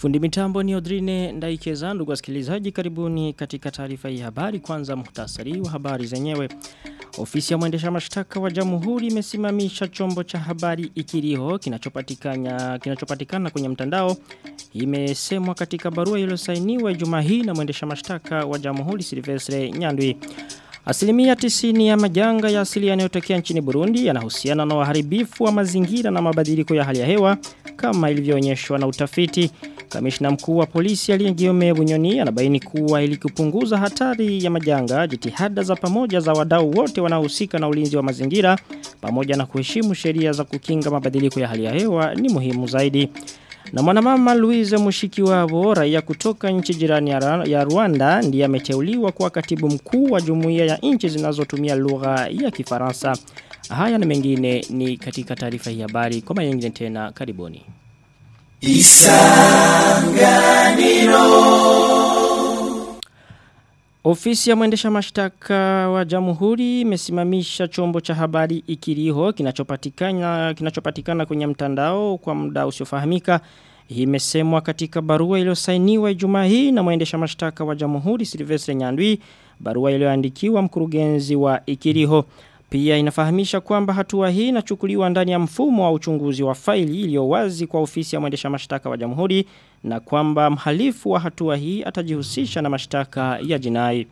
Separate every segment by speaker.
Speaker 1: Fundi mitambo ni Odrine Ndaikeza ndugu wasikilizaji karibuni katika taarifa hii habari kwanza muhtasari wa habari zenyewe. Ofisi ya mwendesha mashtaka wa Jamhuri imesimamisha chombo cha habari Ikiriho kinachopatikana kinachopatikana kwenye mtandao. Imesemwa katika barua iliyosainiwa Ijumaa hii na mwendesha mashtaka wa Jamhuri Silvestre Nyandwi. Asilimia tisini ya majanga ya asili yanayotokea nchini Burundi yanahusiana na uharibifu wa mazingira na mabadiliko ya hali ya hewa kama ilivyoonyeshwa na utafiti. Kamishna mkuu wa polisi aliyegiome Bunyoni anabaini kuwa ili kupunguza hatari ya majanga jitihada za pamoja za wadau wote wanaohusika na ulinzi wa mazingira pamoja na kuheshimu sheria za kukinga mabadiliko ya hali ya hewa ni muhimu zaidi. Na mwanamama Louise Mushikiwabo raia kutoka nchi jirani ya Rwanda ndiye ameteuliwa kuwa katibu mkuu wa jumuiya ya nchi zinazotumia lugha ya Kifaransa. Haya na mengine ni katika taarifa hii habari. Kwa mara tena karibuni. Isanganiro Ofisi ya mwendesha mashtaka wa Jamhuri imesimamisha chombo cha habari Ikiriho kinachopatikana kinachopatikana kwenye mtandao kwa muda usiofahamika. Hii imesemwa katika barua iliyosainiwa Ijumaa hii na mwendesha mashtaka wa Jamhuri Silvestre Nyandwi, barua iliyoandikiwa mkurugenzi wa Ikiriho. Pia inafahamisha kwamba hatua hii inachukuliwa ndani ya mfumo wa uchunguzi wa faili iliyo wazi kwa ofisi ya mwendesha mashtaka wa Jamhuri na kwamba mhalifu wa hatua hii atajihusisha na mashtaka ya jinai.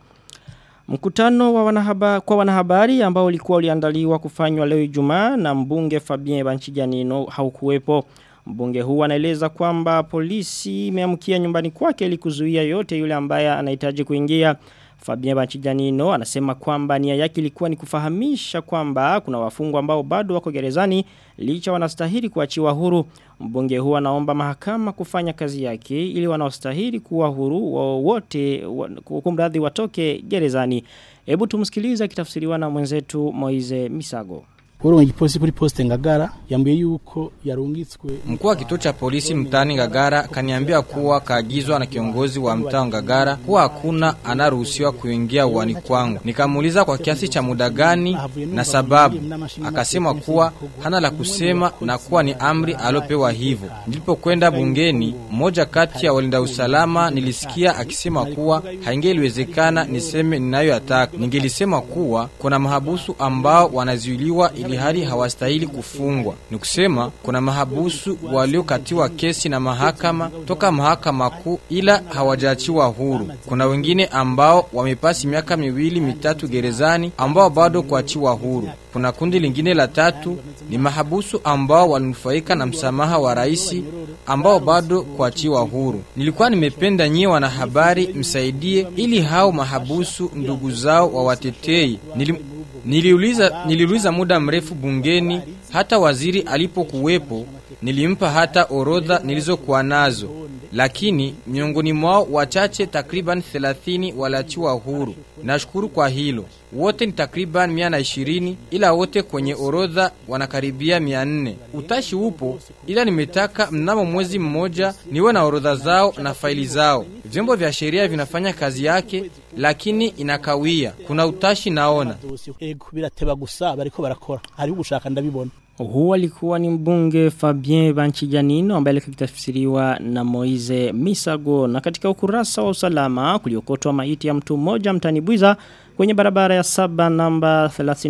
Speaker 1: Mkutano wa wanahaba, kwa wanahabari ambao ulikuwa uliandaliwa kufanywa leo Ijumaa na mbunge Fabien Banchijanino haukuwepo. Mbunge huu anaeleza kwamba polisi imeamkia nyumbani kwake ili kuzuia yote yule ambaye anahitaji kuingia. Fabien Banchijanino anasema kwamba nia yake ilikuwa ni kufahamisha kwamba kuna wafungwa ambao bado wako gerezani licha wanastahili kuachiwa huru. Mbunge huu anaomba mahakama kufanya kazi yake ili wanaostahili kuwa huru wote kumradhi watoke gerezani. Hebu tumsikilize kitafsiriwa na mwenzetu Moize Misago.
Speaker 2: Kuru igipolisi kuri poste Ngagara yambuye yuko yarungitswe
Speaker 3: Mkuu wa kituo cha polisi mtaani Ngagara kaniambia kuwa kaagizwa na kiongozi wa mtaa Ngagara kuwa hakuna anaruhusiwa kuingia uwani kwangu. Nikamuuliza kwa kiasi cha muda gani na sababu. Akasema kuwa hana la kusema na kuwa ni amri alopewa hivyo. Nilipokwenda bungeni, mmoja kati ya walinda usalama nilisikia akisema kuwa haingeliwezekana niseme ninayoyataka. Ningelisema kuwa kuna mahabusu ambao wanazuiliwa ili hali hawastahili kufungwa. Ni kusema kuna mahabusu waliokatiwa kesi na mahakama toka mahakama kuu ila hawajaachiwa huru. Kuna wengine ambao wamepasi miaka miwili mitatu gerezani ambao bado kuachiwa huru. Kuna kundi lingine la tatu ni mahabusu ambao walinufaika na msamaha wa raisi ambao bado kuachiwa huru. Nilikuwa nimependa nyie wanahabari msaidie ili hao mahabusu ndugu zao wawatetei. Nilim Niliuliza, niliuliza muda mrefu bungeni hata waziri alipokuwepo nilimpa hata orodha nilizokuwa nazo lakini miongoni mwao wachache takriban 30 walachiwa huru nashukuru kwa hilo wote ni takriban 120 ila wote kwenye orodha wanakaribia 400 utashi upo ila nimetaka mnamo mwezi mmoja niwe na orodha zao na faili zao vyombo vya sheria vinafanya kazi yake lakini inakawia kuna utashi naona
Speaker 2: ego birateba gusa bariko barakora hari ugushaka ndabibona
Speaker 1: huu alikuwa ni mbunge Fabien Banchijanino ambaye alikitafsiriwa na Moize Misago na katika ukurasa wa usalama kuliokotwa maiti ya mtu mmoja mtani Bwiza kwenye barabara ya saba namba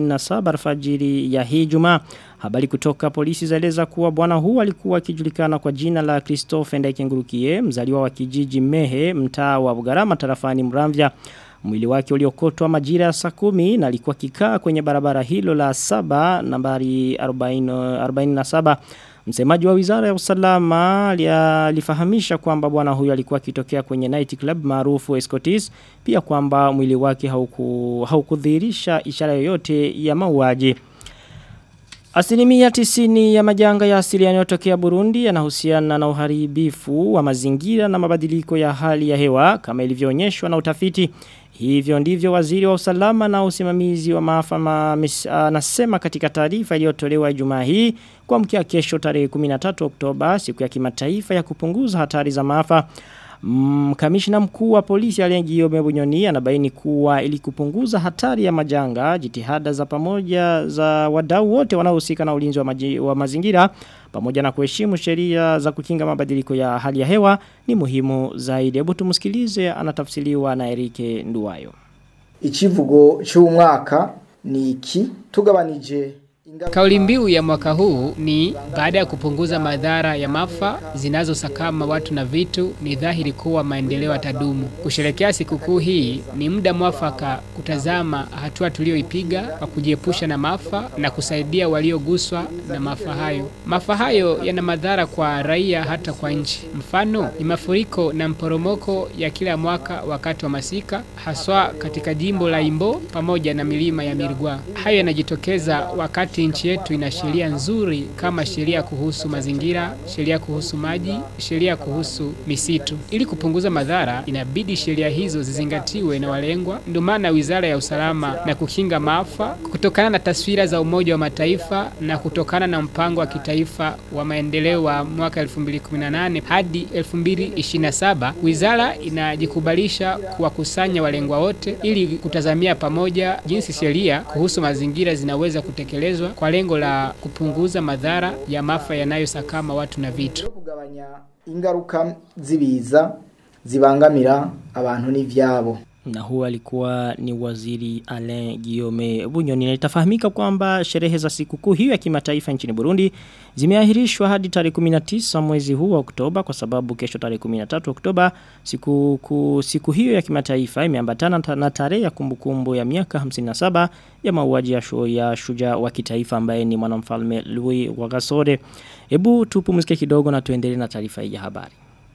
Speaker 1: 37 alfajiri ya hii Jumaa. Habari kutoka polisi zaeleza kuwa bwana huu alikuwa akijulikana kwa jina la Christophe Ndaikengurukie, mzaliwa wa kijiji Mehe, mtaa wa Bugarama tarafani Mramvya. Mwili wake uliokotwa majira ya saa kumi na alikuwa kikaa kwenye barabara hilo la saba nambari 40, 47. Msemaji wa wizara ya usalama alifahamisha kwamba bwana huyo alikuwa akitokea kwenye night club maarufu Escotis pia kwamba mwili wake hauku, haukudhihirisha ishara yoyote ya mauaji. Asilimia tisini ya majanga ya asili yanayotokea Burundi yanahusiana na uharibifu wa mazingira na mabadiliko ya hali ya hewa kama ilivyoonyeshwa na utafiti. Hivyo ndivyo waziri wa usalama na usimamizi wa maafa anasema katika taarifa iliyotolewa Ijumaa hii kwa mkia kesho tarehe 13 Oktoba siku ya kimataifa ya kupunguza hatari za maafa. Mm, kamishna mkuu wa polisi aliyegiyo Bunyoni anabaini kuwa ili kupunguza hatari ya majanga, jitihada za pamoja za wadau wote wanaohusika na ulinzi wa, maji, wa mazingira pamoja na kuheshimu sheria za kukinga mabadiliko ya hali ya hewa ni muhimu zaidi. Hebu tumsikilize anatafsiriwa na Erike Nduwayo.
Speaker 4: Ichivugo cy'umwaka ni iki tugabanije
Speaker 5: Kauli mbiu ya mwaka huu ni baada ya kupunguza madhara ya maafa zinazosakama watu na vitu, ni dhahiri kuwa maendeleo yatadumu. Kusherekea sikukuu hii ni muda mwafaka kutazama hatua tuliyoipiga kwa kujiepusha na maafa na kusaidia walioguswa na maafa hayo. Maafa hayo yana madhara kwa raia, hata kwa nchi. Mfano ni mafuriko na mporomoko ya kila mwaka wakati wa masika, haswa katika jimbo la Imbo pamoja na milima ya Mirgwa. Hayo yanajitokeza wakati nchi yetu ina sheria nzuri kama sheria kuhusu mazingira, sheria kuhusu maji, sheria kuhusu misitu. Ili kupunguza madhara, inabidi sheria hizo zizingatiwe na walengwa. Ndio maana Wizara ya Usalama na Kukinga Maafa, kutokana na taswira za Umoja wa Mataifa na kutokana na mpango wa kitaifa wa maendeleo wa mwaka 2018 hadi 2027, wizara inajikubalisha kuwakusanya walengwa wote ili kutazamia pamoja jinsi sheria kuhusu mazingira zinaweza kutekelezwa kwa lengo la kupunguza madhara ya maafa yanayosakama watu na vitu.
Speaker 4: kugabanya ingaruka zibiza zibangamira abantu n'ivyabo
Speaker 1: Na huwa alikuwa ni waziri Alain Guillaume Bunyoni na itafahamika kwamba sherehe za sikukuu hiyo ya kimataifa nchini Burundi zimeahirishwa hadi tarehe 19 mwezi huu wa Oktoba kwa sababu kesho tarehe 13 Oktoba siku ku, siku hiyo ya kimataifa imeambatana ta- na tarehe ya kumbukumbu ya miaka 57 ya mauaji ya, shu, ya shujaa wa kitaifa ambaye ni mwanamfalme Louis Wagasore. Hebu tupumzike kidogo na tuendelee na taarifa hii ya habari.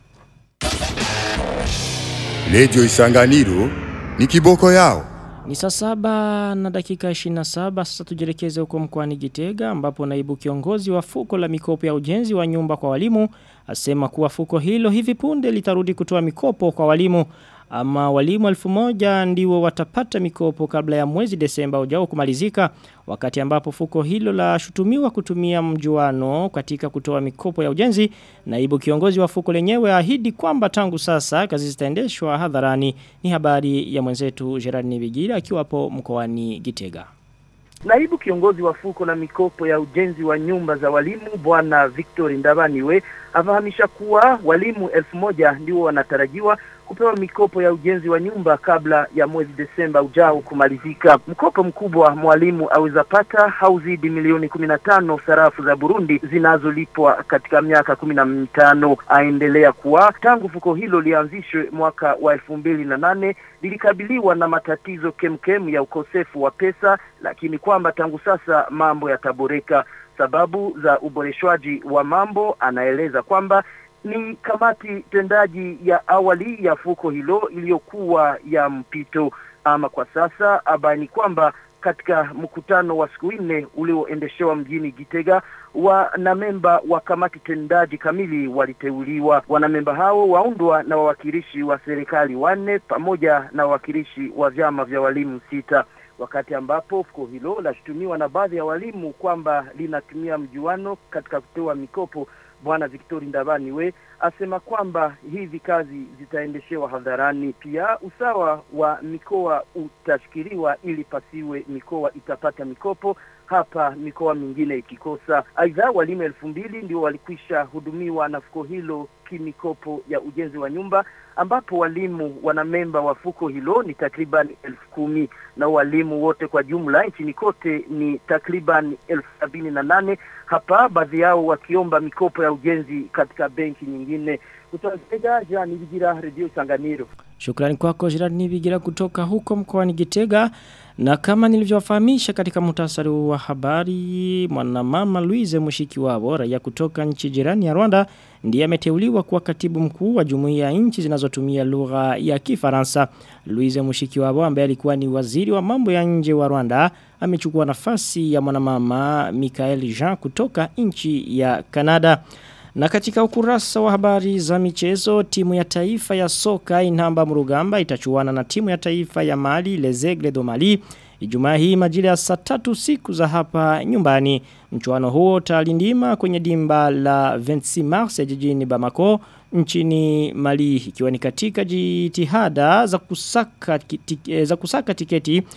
Speaker 6: Radio Isanganiro ni kiboko yao.
Speaker 1: Ni saa saba na dakika 27 sasa tujelekeze huko mkoani Gitega ambapo naibu kiongozi wa fuko la mikopo ya ujenzi wa nyumba kwa walimu asema kuwa fuko hilo hivi punde litarudi kutoa mikopo kwa walimu ama walimu elfu moja ndiwo watapata mikopo kabla ya mwezi Desemba ujao kumalizika wakati ambapo fuko hilo la shutumiwa kutumia mjuano katika kutoa mikopo ya ujenzi naibu kiongozi wa fuko lenyewe ahidi kwamba tangu sasa kazi zitaendeshwa hadharani ni habari ya mwenzetu Gerard Nibigira akiwapo mkoani Gitega
Speaker 7: Naibu kiongozi wa fuko la mikopo ya ujenzi wa nyumba za walimu bwana Victor Ndabaniwe afahamisha kuwa walimu elfu moja ndio wanatarajiwa kupewa mikopo ya ujenzi wa nyumba kabla ya mwezi Desemba ujao kumalizika. Mkopo mkubwa mwalimu aweza pata hauzidi milioni kumi na tano sarafu za Burundi zinazolipwa katika miaka kumi na mitano. Aendelea kuwa tangu fuko hilo lianzishwe mwaka wa elfu mbili na nane lilikabiliwa na matatizo kemkem ya ukosefu wa pesa, lakini kwamba tangu sasa mambo yataboreka. Sababu za uboreshwaji wa mambo, anaeleza kwamba ni kamati tendaji ya awali ya fuko hilo iliyokuwa ya mpito. Ama kwa sasa abaini kwamba katika mkutano wa siku nne ulioendeshewa mjini Gitega, wanamemba wa kamati tendaji kamili waliteuliwa. Wanamemba hao waundwa na wawakilishi wa serikali wanne pamoja na wawakilishi wa vyama vya walimu sita wakati ambapo fuko hilo lashutumiwa na baadhi ya walimu kwamba linatumia mjuano katika kutoa mikopo. Bwana Victori Ndabaniwe asema kwamba hizi kazi zitaendeshewa hadharani. Pia usawa wa mikoa utashikiliwa ili pasiwe mikoa itapata mikopo hapa mikoa mingine ikikosa. Aidha, walimu elfu mbili ndio walikwisha hudumiwa na fuko hilo kimikopo ya ujenzi wa nyumba, ambapo walimu wanamemba wa fuko hilo ni takriban elfu kumi na walimu wote kwa jumla nchini kote ni takriban elfu sabini na nane hapa baadhi yao wakiomba mikopo ya ujenzi katika benki nyingine. Kutoka Gitega, Jean Nibigira, Radio Sanganiro.
Speaker 1: Shukrani kwako Gerard Nibigira kutoka huko mkoani Gitega. Na kama nilivyowafahamisha katika muhtasari wa habari, mwanamama Louise Mushikiwabo raia kutoka nchi jirani ya Rwanda ndiye ameteuliwa kuwa katibu mkuu wa jumuiya ya nchi zinazotumia lugha ya Kifaransa. Louise Mushikiwabo ambaye alikuwa ni waziri wa mambo ya nje wa Rwanda amechukua nafasi ya mwanamama Michael Jean kutoka nchi ya Kanada. Na katika ukurasa wa habari za michezo, timu ya taifa ya soka inamba mrugamba itachuana na timu ya taifa ya Mali, Lezegle do Mali. Ijumaa hii majira ya saa tatu siku za hapa nyumbani. Mchuano huo utalindima kwenye dimba la 26 Mars ya jijini Bamako nchini Mali ikiwa ni katika jitihada za kusaka, za kusaka tiketi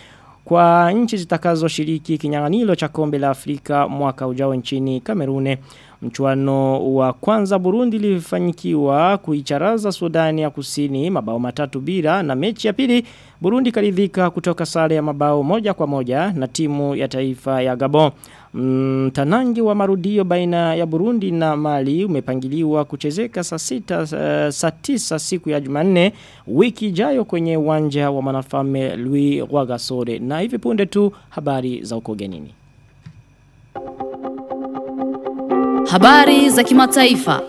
Speaker 1: kwa nchi zitakazoshiriki kinyang'anyiro cha kombe la Afrika mwaka ujao nchini Kamerune. Mchuano wa kwanza Burundi lifanyikiwa kuicharaza Sudani ya Kusini mabao matatu bila na mechi ya pili Burundi karidhika kutoka sare ya mabao moja kwa moja na timu ya taifa ya Gabon. Mtanangi wa marudio baina ya Burundi na Mali umepangiliwa kuchezeka saa sita uh, saa tisa siku ya Jumanne wiki ijayo kwenye uwanja wa Manafame Louis Rwagasore na hivi punde tu habari za uko genini.
Speaker 8: Habari za kimataifa.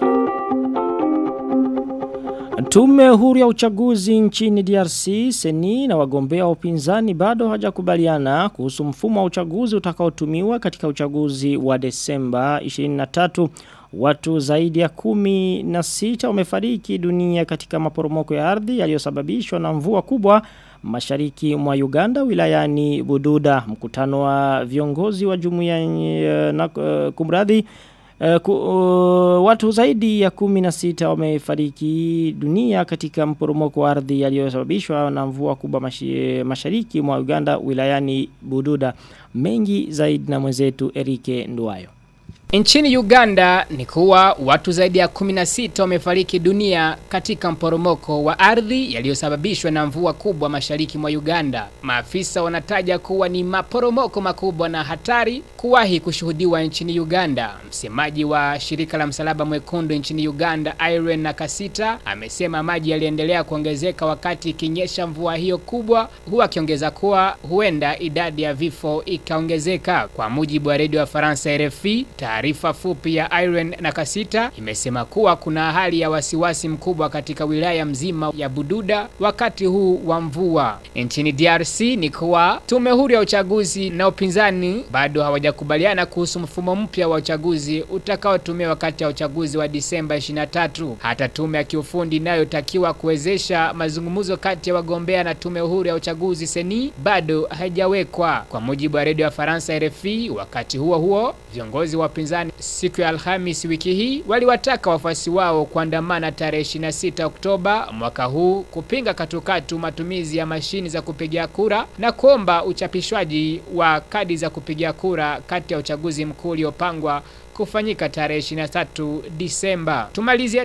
Speaker 1: Tume huru ya uchaguzi nchini DRC, Seni na wagombea wa upinzani bado hawajakubaliana kuhusu mfumo wa uchaguzi utakaotumiwa katika uchaguzi wa Desemba 23. Watu zaidi ya kumi na sita wamefariki dunia katika maporomoko ya ardhi yaliyosababishwa na mvua kubwa mashariki mwa Uganda wilayani Bududa. Mkutano wa viongozi wa jumuiya na uh, kumradhi Uh, ku, uh, watu zaidi ya kumi na sita wamefariki dunia katika mporomoko wa ardhi yaliyosababishwa na mvua kubwa mashi, mashariki mwa Uganda wilayani Bududa. Mengi zaidi na mwenzetu Erike Nduwayo.
Speaker 5: Nchini Uganda ni kuwa watu zaidi ya 16 wamefariki dunia katika mporomoko wa ardhi yaliyosababishwa na mvua kubwa mashariki mwa Uganda. Maafisa wanataja kuwa ni maporomoko makubwa na hatari kuwahi kushuhudiwa nchini Uganda. Msemaji wa shirika la msalaba mwekundu nchini Uganda, Irene Nakasita, amesema maji yaliendelea kuongezeka wakati ikinyesha mvua hiyo kubwa, huwa akiongeza kuwa huenda idadi ya vifo ikaongezeka. Kwa mujibu wa redio ya Faransa RFI, Taarifa fupi ya Iron na Kasita imesema kuwa kuna hali ya wasiwasi mkubwa katika wilaya mzima ya Bududa wakati huu wa mvua. Nchini DRC ni kuwa tume huru ya uchaguzi na upinzani bado hawajakubaliana kuhusu mfumo mpya wa uchaguzi utakaotumiwa wakati ya uchaguzi wa Disemba 23. Hata tume ya kiufundi inayotakiwa kuwezesha mazungumzo kati ya wagombea na tume huru ya uchaguzi seni bado haijawekwa. Kwa mujibu wa redio ya Faransa RFI, wakati huo huo viongozi wa upinzani siku ya Alhamis wiki hii waliwataka wafuasi wao kuandamana tarehe 26 Oktoba mwaka huu kupinga katukatu matumizi ya mashini za kupigia kura na kuomba uchapishwaji wa kadi za kupigia kura kati ya uchaguzi mkuu uliopangwa kufanyika tarehe 23 Disemba. Tumalizie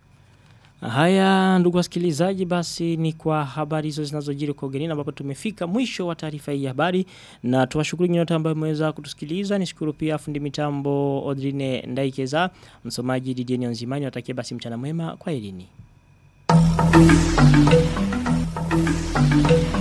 Speaker 1: Haya ndugu wasikilizaji basi ni kwa habari hizo zinazojiri kwa ugenini ambapo tumefika mwisho wa taarifa hii ya habari na tuwashukuru nyote ambao mmeweza kutusikiliza nishukuru pia fundi mitambo Odrine Ndaikeza msomaji Didier Nzimani watakie basi mchana mwema kwa elini